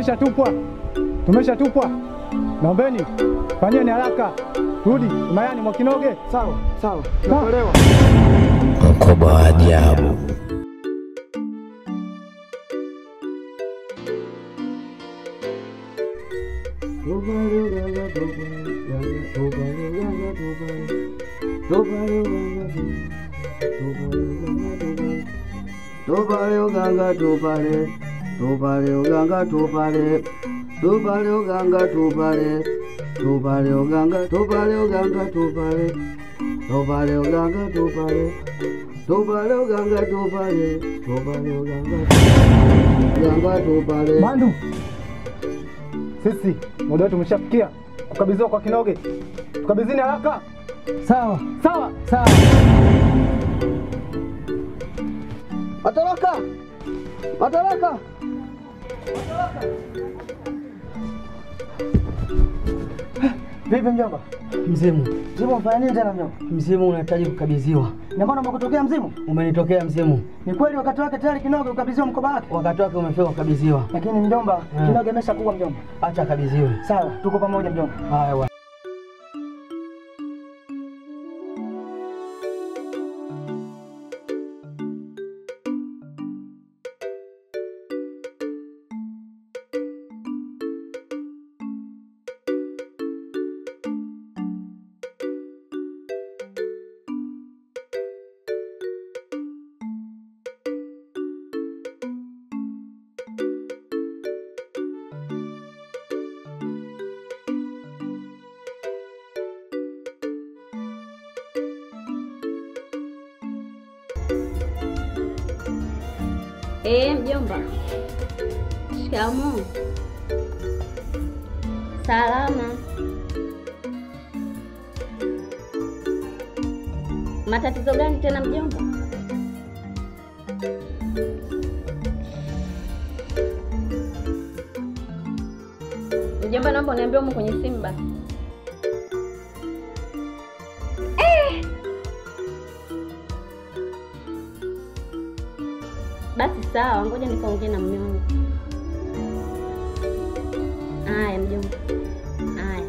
tumeshatupwa, tumeshatupwa. Naombeni fanyeni haraka, rudi Mayani Mwakinoge. Sawa sawa, nakuelewa. Mkoba wa ajabu. Tupale uganga tupale, tupale uganga tupale, tupale uganga tupale, tupale uganga tupale uganga tupale, tupale uganga tupale, tupale uganga tupale, tupale uganga uganga tupale. Mandu, sisi muda wetu umeshafikia kukabidhiwa kwa Kinoge, tukabidhini haraka. Sawa Sawa. sawa. Madaraka, madaraka. Vipi mjomba? Mzimu, Mzimu mfanya nini tena mjomba? mzimu unahitaji kukabidhiwa. Ina maana umekutokea mzimu? Umenitokea mzimu, Ni kweli wakati wake tayari Kinoge ukabidhiwa mkoba wake, wakati wake umefika kukabidhiwa. lakini mjomba, Mm. Kinoge ameshakuwa mjomba. Acha akabidhiwe. Sawa, tuko pamoja mjomba. Haya bwana. Eh, mjomba. Shikamoo. Salama. Matatizo gani tena mjomba? Mjomba, naomba uniambie umo kwenye simu basi. Basi sawa, ngoja nikaongee na mume wangu. Aya mjomba, aya.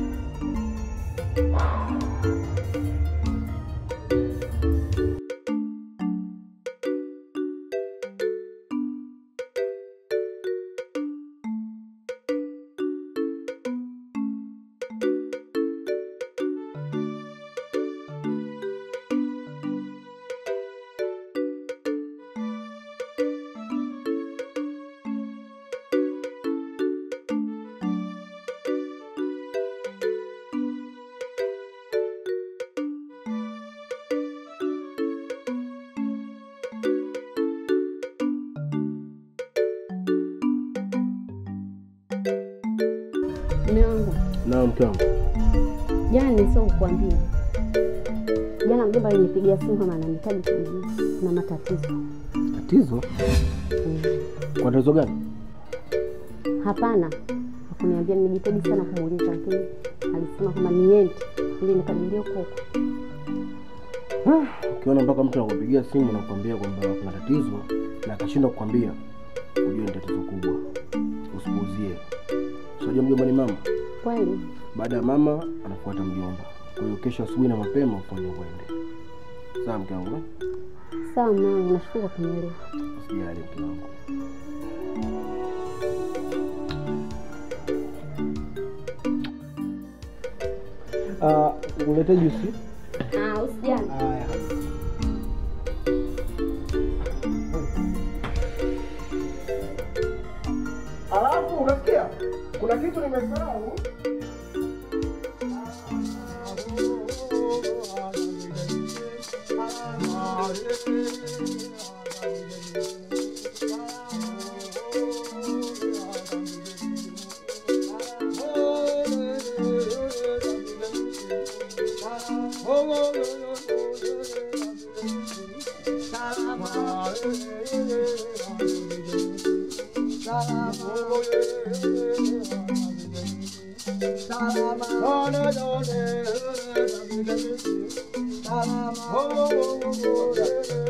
Mume wangu, Na mke wangu. jana nilisahau kukuambia. Jana mjomba alinipigia simu kama ananihitaji kijijini na matatizo. Tatizo? Kwa tatizo gani? Hapana, hakuniambia. Nimejitahidi sana kumuuliza, lakini alisema kwamba niende ili nikadilie huko huko. Ukiona mpaka mtu anakupigia simu na kukwambia kwamba kuna tatizo na akashindwa kukwambia, ujue ni tatizo kubwa. Usipuuzie. Unajua mjomba ni mama. Kweli Baada ya mama anafuata mjomba. Kwa hiyo kesho asubuhi na mapema ufanye uende. Sawa mke wangu? eh? sawa, mume wangu, nashukuru kwa kunielewa. Usijali mke wangu. Ah, ulete juisi. Ah, usijali. Haya. Alafu unasikia kuna kitu nimesahau.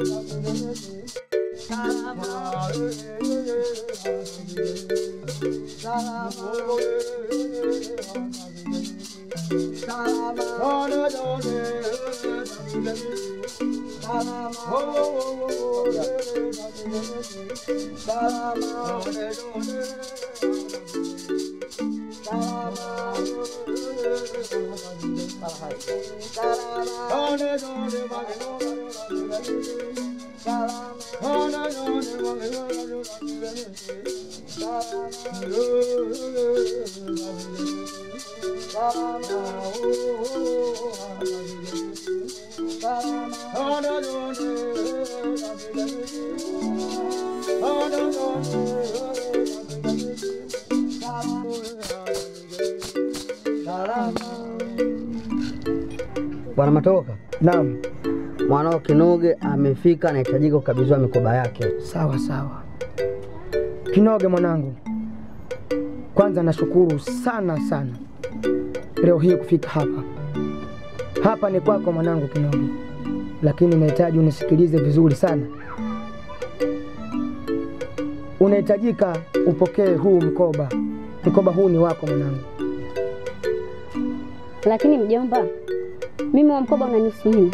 Salama. Bwana Matoroka, Naam, mwanao Kinoge amefika, anahitajika kukabidhiwa mikoba yake. sawa sawa. Kinoge mwanangu, kwanza nashukuru sana sana leo hii kufika hapa. Hapa ni kwako mwanangu Kinoge, lakini nahitaji unisikilize vizuri sana. Unahitajika upokee huu mkoba. Mkoba huu ni wako mwanangu. Lakini mjomba, mimi wa mkoba unanihusu nini?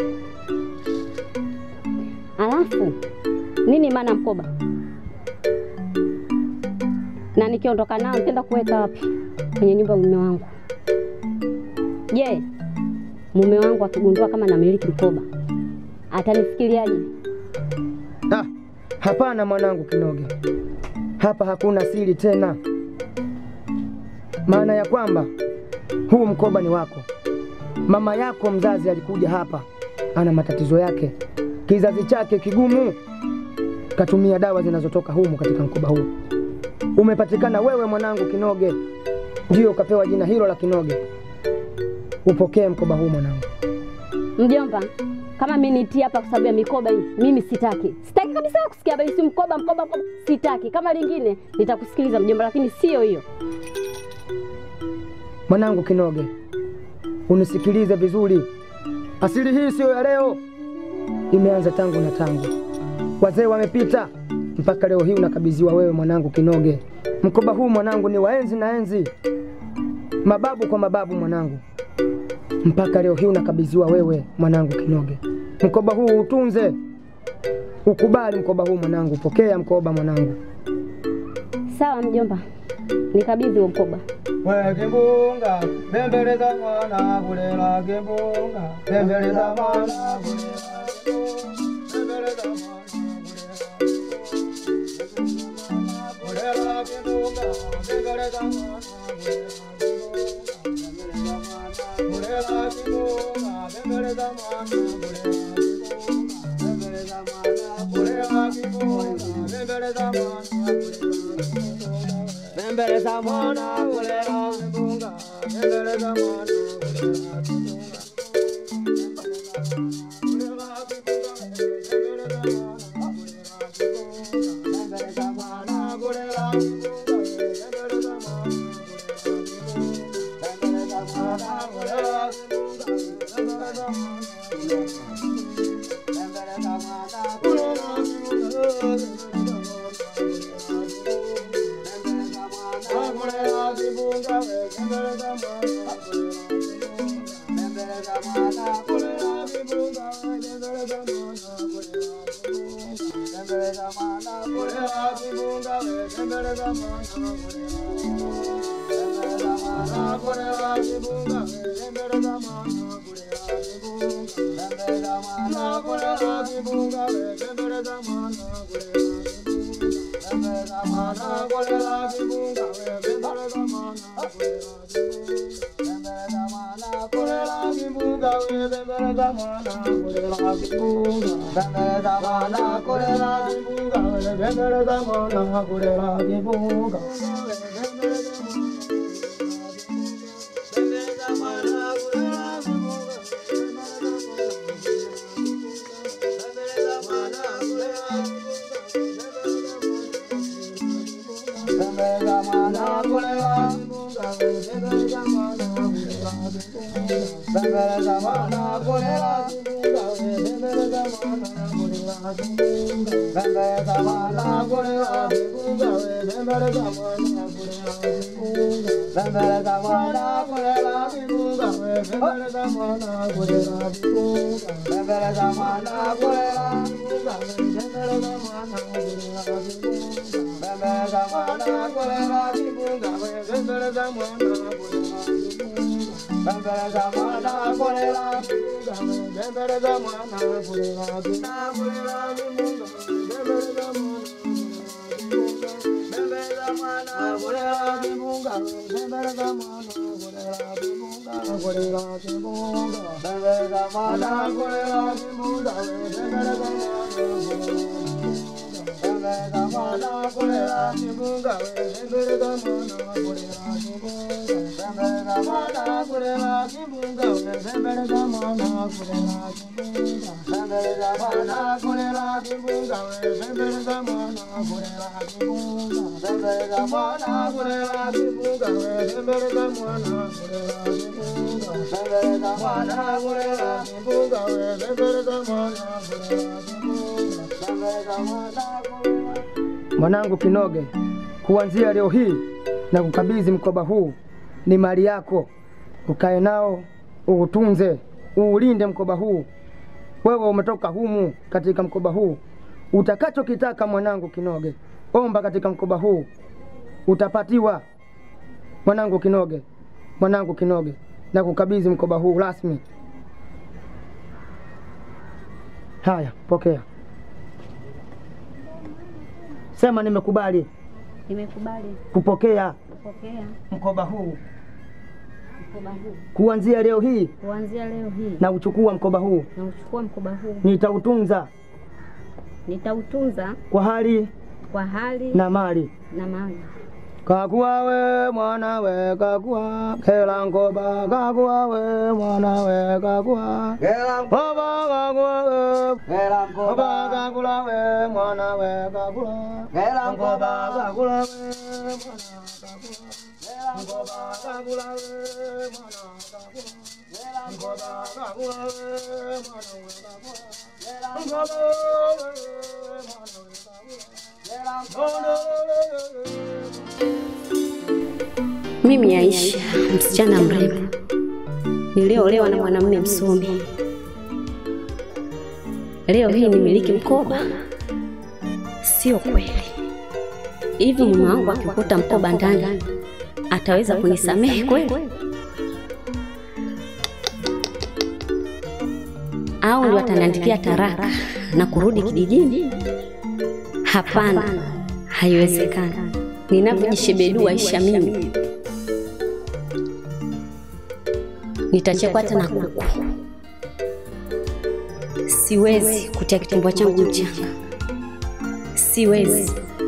Alafu nini maana mkoba? Na nikiondoka nao nitaenda kuweka wapi? Kwenye nyumba ya mume wangu. Je, mume wangu akigundua kama namiliki mkoba atanifikiriaje? Ah, hapana mwanangu Kinoge, hapa hakuna siri tena. Maana ya kwamba huu mkoba ni wako. Mama yako mzazi alikuja hapa, ana matatizo yake, kizazi chake kigumu, katumia dawa zinazotoka humu katika mkoba huu. Umepatikana wewe mwanangu Kinoge, ndio ukapewa jina hilo la Kinoge. Upokee mkoba huu mwanangu. Mjomba, kama mimi nitii hapa kwa sababu ya mikoba hii, mimi sitaki. Sitaki kabisa kusikia habari si mkoba mkoba mkoba. Sitaki. Kama lingine nitakusikiliza mjomba, lakini sio hiyo. Mwanangu Kinoge, unisikilize vizuri. Asili hii siyo ya leo, imeanza tangu na tangu. Wazee wamepita mpaka leo hii unakabidhiwa wewe mwanangu Kinoge. Mkoba huu mwanangu ni wa enzi na enzi, mababu kwa mababu mwanangu, mpaka leo hii unakabidhiwa wewe mwanangu Kinoge. Mkoba huu utunze, ukubali mkoba huu mwanangu, pokea mkoba mwanangu. Sawa mjomba, nikabidhi huo mkoba. Wekimbunga, bembeleza mwana kulela kimbunga, bembeleza mwana kulela bembeleza mwana kulela kimbunga, bembeleza mwana kulela kimbunga, bembeleza mwana kulela kimbunga, bembeleza mwana Bembeleza mwana kulela kimbunga, bembeleza mwana kulela kimbunga. Mwanangu Kinoge, kuanzia leo hii na kukabidhi mkoba huu, ni mali yako. Ukae nao, uutunze, uulinde mkoba huu. Wewe umetoka humu katika mkoba huu, utakachokitaka mwanangu Kinoge, omba katika mkoba huu, utapatiwa. Mwanangu Kinoge, mwanangu Kinoge, na kukabidhi mkoba huu rasmi. Haya, pokea. Sema nimekubali Nimekubali kupokea kupokea mkoba huu mkoba huu. kuanzia leo hii, Kuanzia leo hii na uchukua mkoba huu, na uchukua mkoba huu, nitautunza nitautunza kwa hali kwa hali na mali. na mali. Kakuwa we mwana we kakuwa kela ngoba kakuwa we mwana we kakuwa Baba kakuwa we Baba kakula we mwana we kakula Ngoba kakula we mwana kakula Ngoba kakula we mwana kakula Ngoba kakula we mwana we kakula Ngoba we mwana we kakula Mimi Aisha, msichana mrembo, niliolewa na mwanamume msomi. Leo hii nimiliki mkoba? Sio kweli. Hivi mume wangu akikuta mkoba ndani ataweza kunisamehe kweli? Au ndio ataniandikia taraka na kurudi kijijini? Hapana, haiwezekani. Ninavyojishebedua Aisha mimi nitachekwa hata na kuku. Siwezi kutia kitumbua changu mchanga, siwezi.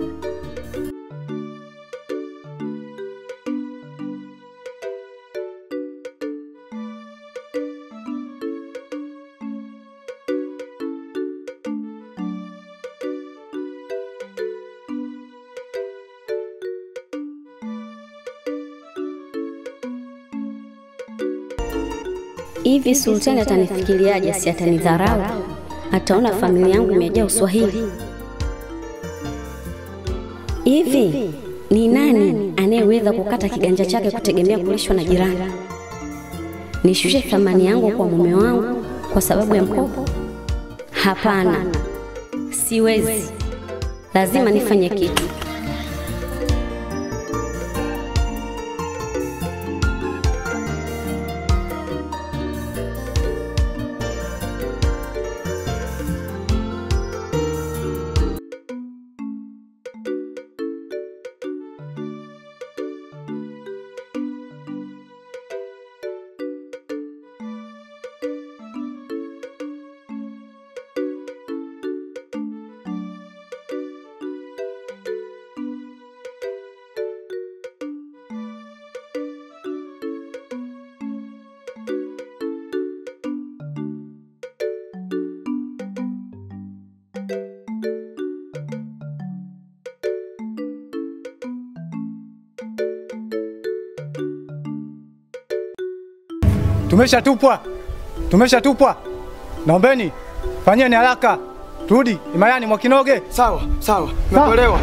Hivi Sultani atanifikiriaje? Si atanidharau? Ataona familia yangu imejaa uswahili? Hivi ni nani anayeweza kukata kiganja chake kutegemea kulishwa na jirani? Nishushe thamani yangu kwa mume wangu kwa sababu ya mkopo? Hapana, siwezi. Lazima nifanye kitu. Tumeshatupwa, tumeshatupwa. Naombeni fanyeni haraka, Turudi Imayani Mwakinoge. Sawa sawa, nimekuelewa.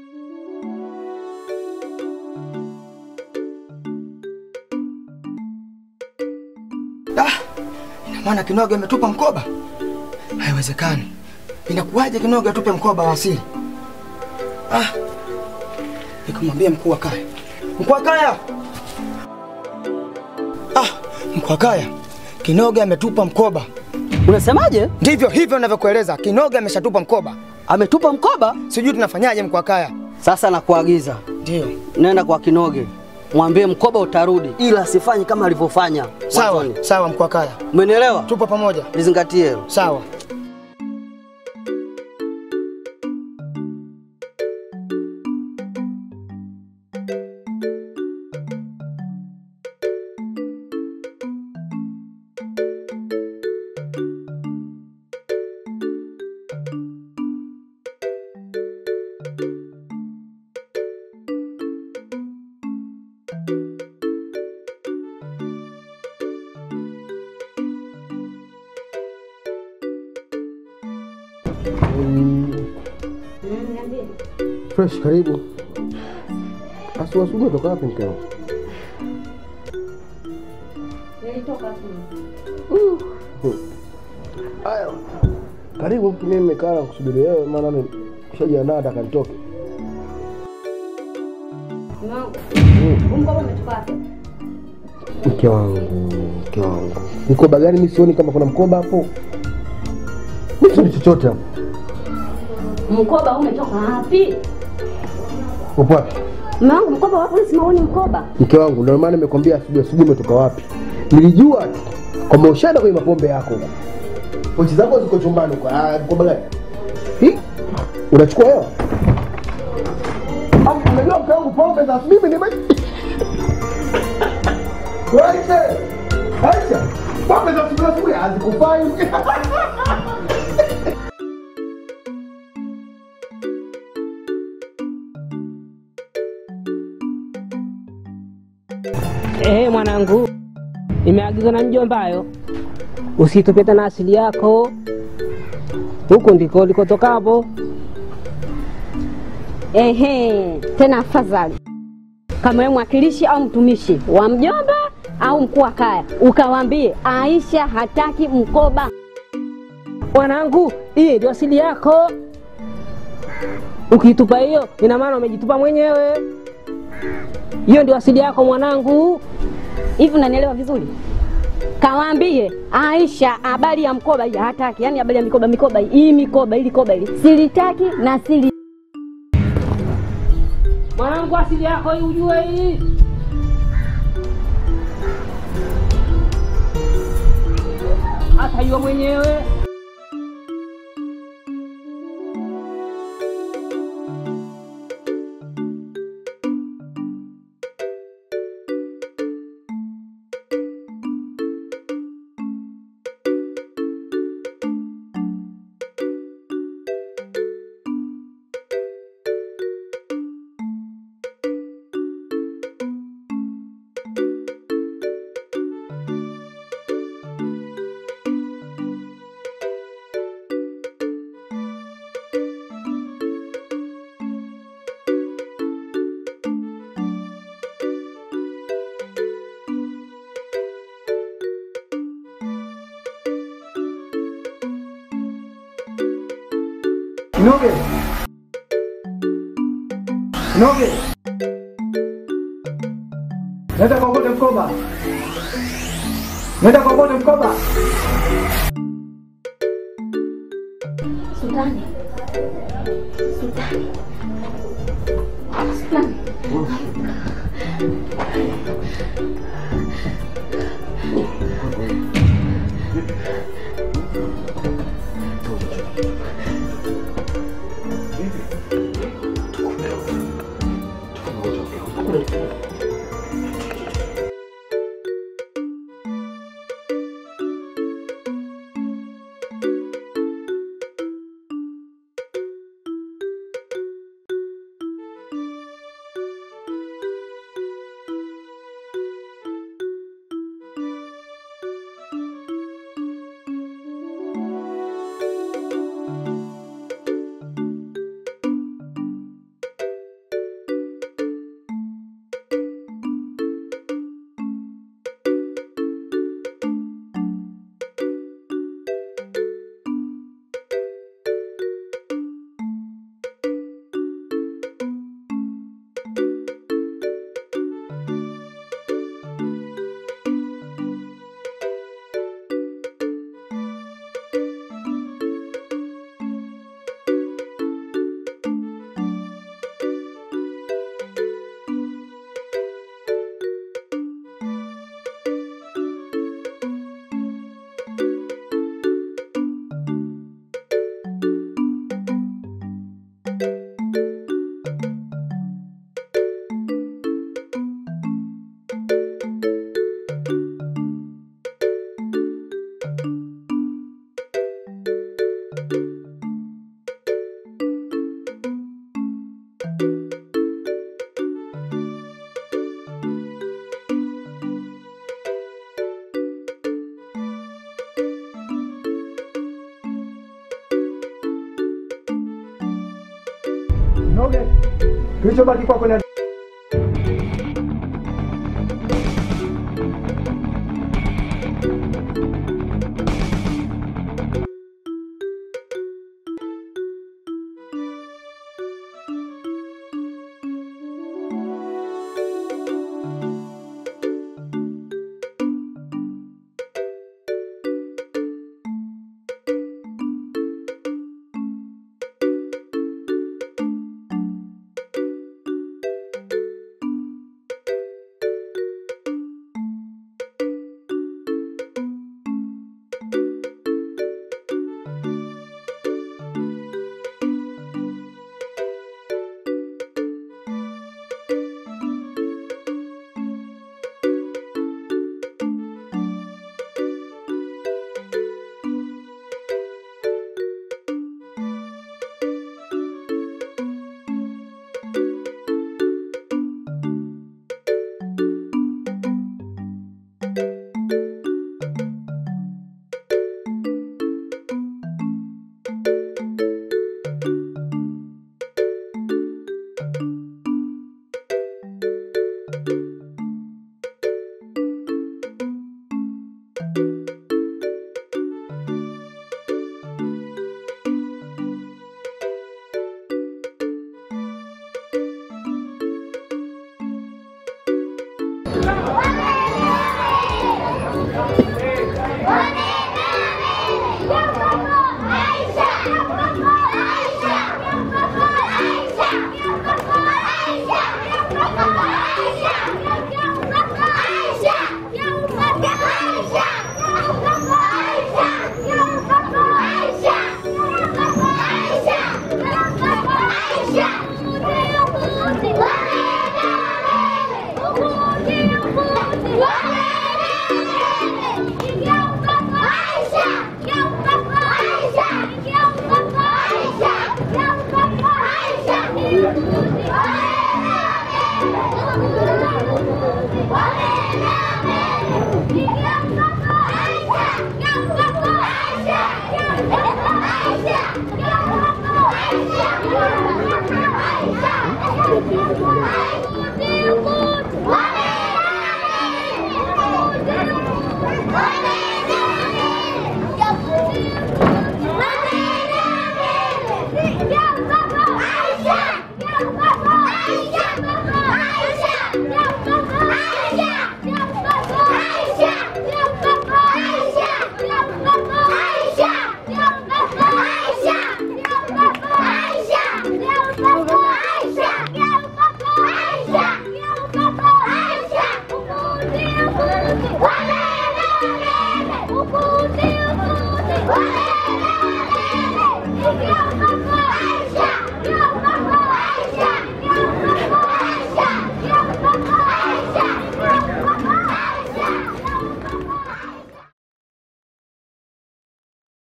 Ah, ina maana Kinoge ametupa mkoba? Haiwezekani. Inakuwaje Kinoge atupe mkoba wa asili? Ah, nikamwambia mkuu wa kaya. Mkuu wa kaya! Ah, mkuu wa kaya, Kinoge ametupa mkoba. Unasemaje? Ndivyo hivyo ninavyokueleza, Kinoge ameshatupa mkoba. Ametupa mkoba? Sijui tunafanyaje mkuu wa kaya. Sasa nakuagiza, Ndio. nenda kwa Kinoge, mwambie mkoba utarudi, ila asifanye kama alivyofanya Sawa, mwanzoni. sawa mkuu wa kaya. Umenielewa? Tupo pamoja. Lizingatie hilo. Sawa. Fresh, karibu. Asubuhi asubuhi toka wapi mkeo? Haya, karibu. Mimi nimekaa na kusubiri wewe, maana ni shajiandaa nataka nitoke. Mke wangu, mke wangu, mkoba gani? Mimi sioni kama kuna mkoba hapo. Mimi sioni chochote hapo. Mkoba umetoka wapi? Upo wapi? Mume wangu, mkoba wapi? Simaoni mkoba. Mke wangu, ndio maana nimekwambia asubuhi asubuhi umetoka wapi. Nilijua tu kwamba ushaenda kwenye mapombe yako. Pochi zako ziko chumbani kwa ah, mkoba gani? Hii? Unachukua hewa? Au unajua mke wangu pombe za mimi nime Aisha! Aisha! Pombe za asubuhi asubuhi hazikufai. Eh, mwanangu, imeagizwa na mjombayo, usitupe tena asili yako, huku ndiko ulikotokapo. Ehe, tena afadhali kama wewe mwakilishi au mtumishi wa mjomba au mkuu wa kaya, ukawaambie Aisha hataki mkoba. Mwanangu, hii ndio asili yako. Ukiitupa hiyo, ina maana umejitupa mwenyewe. Hiyo ndio asili yako mwanangu. Hivi unanielewa vizuri? Kawaambie Aisha habari ya mkoba hii hataki, yani habari ya mikoba mikoba hii, hii mikoba ili koba ili silitaki na sili Mwanangu, asili yako hii ujue hii. Atajua mwenyewe. Kinoge. Kinoge. Nenda kokote mkoba. Nenda kokote mkoba. Sultani. Sultani. Sultani. Noge, kilichobaki kwako ni